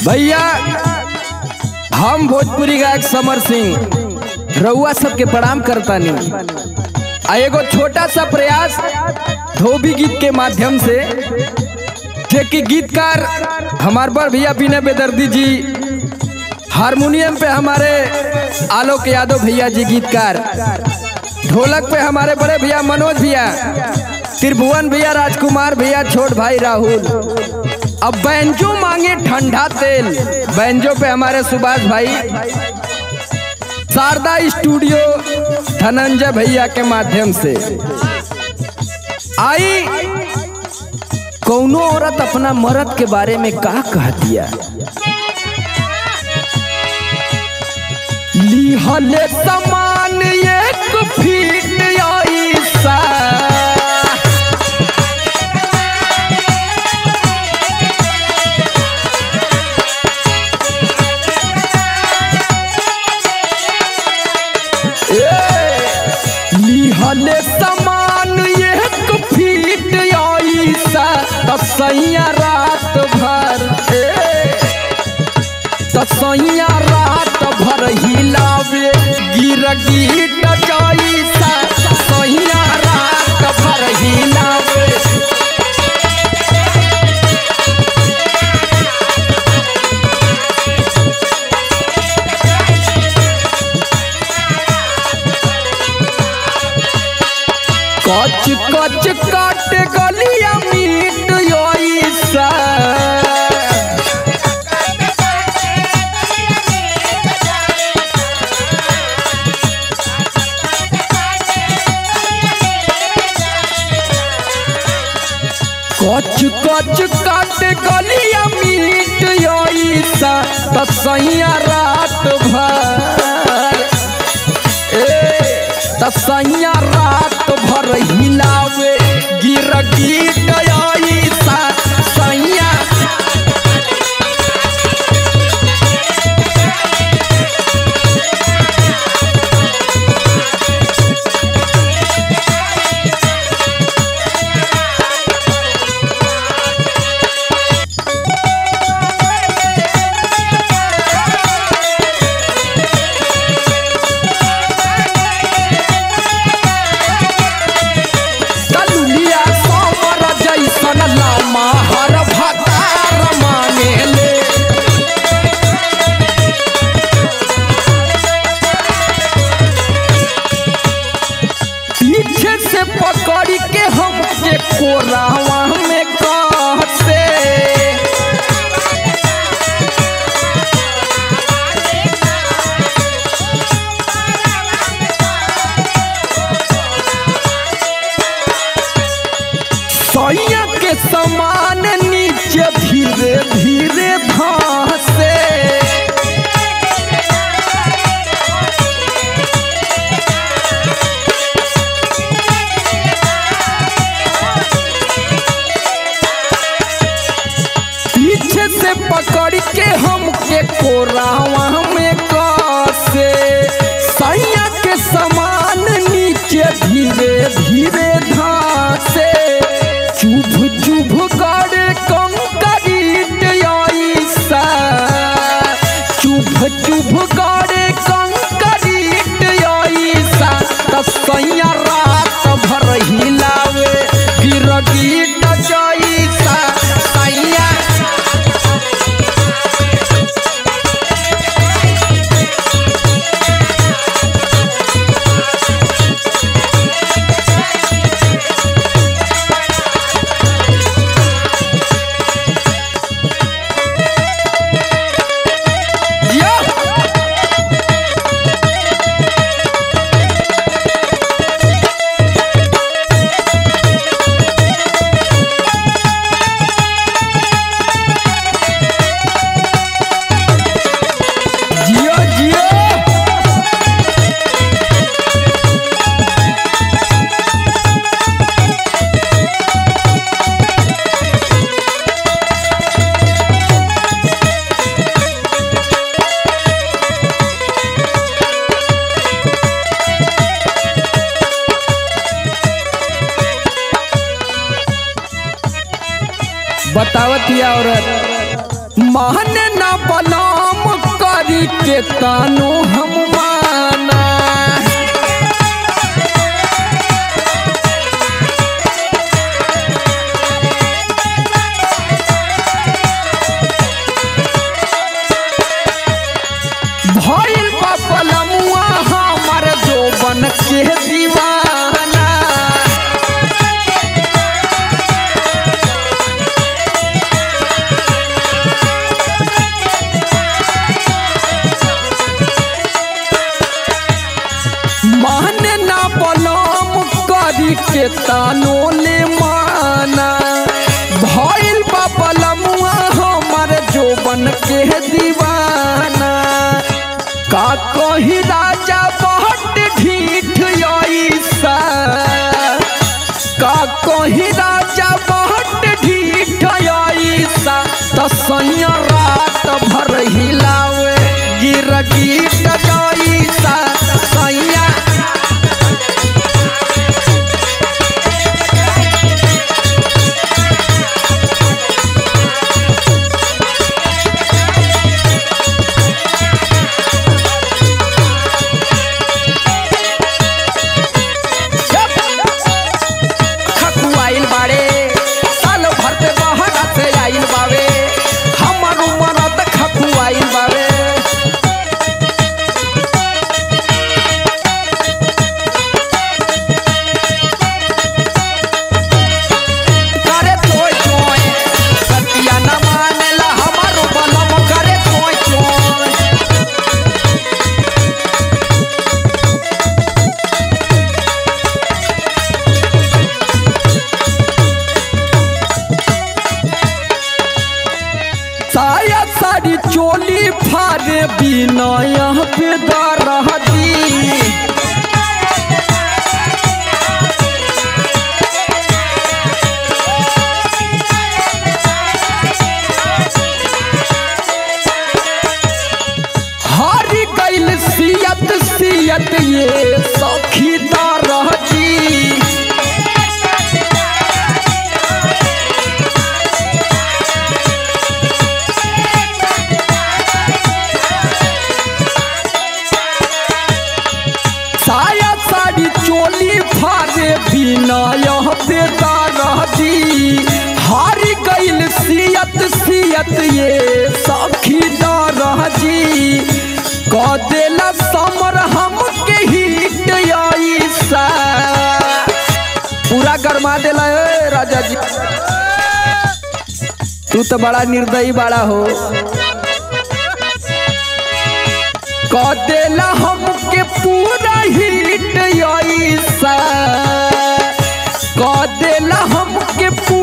भैया हम भोजपुरी गायक समर सिंह रउआ सबके प्रणाम करतानी आ एगो छोटा सा प्रयास धोबी गीत के माध्यम से थे कि गीतकार हमार बड़ भैया विनय बेदर्दी जी हारमोनियम पे हमारे आलोक यादव भैया जी गीतकार ढोलक पे हमारे बड़े भैया मनोज भैया त्रिभुवन भैया राजकुमार भैया छोट भाई राहुल अब बैंजो मांगे ठंडा तेल बैंजो पे हमारे सुभाष भाई शारदा स्टूडियो धनंजय भैया के माध्यम से आई कौनो औरत अपना मर्द के बारे में का कह दिया लिहले समान एक फीट ऐसा लिहले समान एक फीट ऐसा तसैया रात भर तसैया रात भर हिलावे गिर गीट जैसा तसैया रात भर हिलावे कच कच काट गलिया मीट योईसा कच कच काट गलिया मीट योईसा तसैया रात भर तसैया रात भर हिलावे गिर गीत ऐसा सैया कलुलिया सोमर जैसन लामा हर भतार मांगेले पीछे से पकड़ के हमके कोरावा में कहते सैया के समान नीचे धीरे धीरे धसे पीछे से पकड़ के हमके कोरावा में कसे सैया के समान नीचे धीरे धीरे धसे चुभ चुभ करे कंकरीट ऐसा चुभ चुभ करे कंकरीट ऐसा तसैया रात भर हिलावे गिरगीट जैसा सैया या जियो जियो बतावत ही औरत माने ना बलाम करी के तानो हम माना भइल बा बलमुआ हमर जोबन के दीवाना माने ना बलम करी के तानो ले माना भइल बा बलमुआ हमर जोबन के दीवाना का कही राजा बहुत ढीठ ऐसा का कही राजा बहुत ढीठ ऐसा तो सैया रात भर हिलावे गिर गीत जैसा सैया खकुआइल बाड़े साल भर पे बहरा से आइल बावे हमर उमर त खकुआइल बावे करे तोय तोय सतिया न मानेला हमर बनम करे तोय तोय साया साड़ी चोली फारे बिना यहाँ पे दरहदी हारी गइल सियत सियत ये सखी दरहदी साया साड़ी चोली फारे बिना यह बेटा रहती हारी गइल सियत सियत ये सखी रहती क देला समर हम के हिट ऐसा पूरा गरमा देला ए राजा जी तू तो बड़ा निर्दयी बड़ा हो क देला हमके पूरा हिट ऐसा क देला हमके पूरा